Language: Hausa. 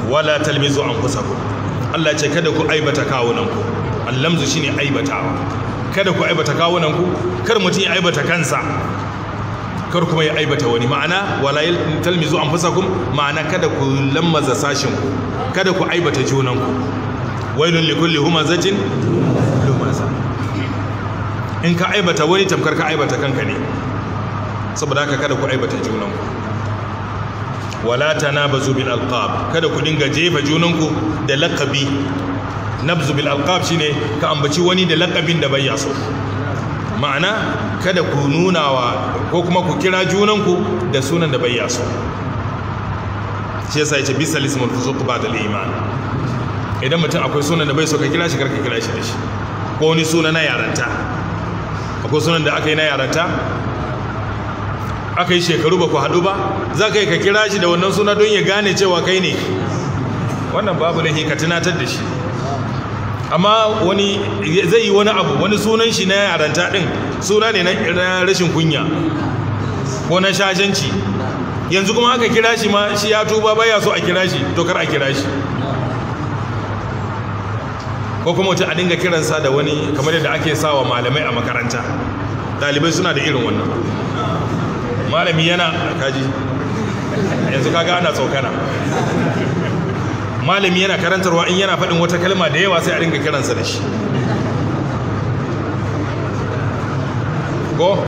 wala talmizu anfusakum Allah ce kada ku aibata kawunanku allamzu shine aibatawa kada ku aibata kawunanku kar mutum ya aibata kansa kar kuma ya aibata wani ma'ana wala talmizu anfusakum ma'ana kada ku lammaza sashinku kada ku aibata junanku wailun likulli humazatin lumaza in ka aibata wani tamkar ka aibata kanka ne saboda haka kada ku aibata junanku wala tanabazu bil alqab kada ku dinga jefa junanku da laqabi nabzu bil alqab shine ka ambaci wani da laqabin da bai so ma'ana kada ku nunawa ko kuma ku kira junanku da sunan da bai so shi yasa yace bisal ismul fusuq ba'da al iman idan mutum akwai sunan da bai so ka kira shi karka kira shi da shi ko wani suna na yaranta akwai sunan da aka yi na yaranta aka yi shekaru ba ku haɗu ba za ka yi ka kira shi da wannan suna don ya gane cewa kai ne wannan babu lahi ka tunatar da shi amma wani zai yi wani abu wani sunan shi na yaranta ɗin suna ne na rashin kunya ko na shashanci yanzu kuma aka kira shi ma shi ya tuba baya so a kira shi to kar a kira shi ko kuma mutum a dinga kiransa da wani kamar yadda ake sawa malamai a makaranta ɗalibai suna da irin wannan malami yana kaji yanzu kaga ana tsokana malami yana karantarwa in yana faɗin wata kalma da yawa sai a dinga kiransa da shi ko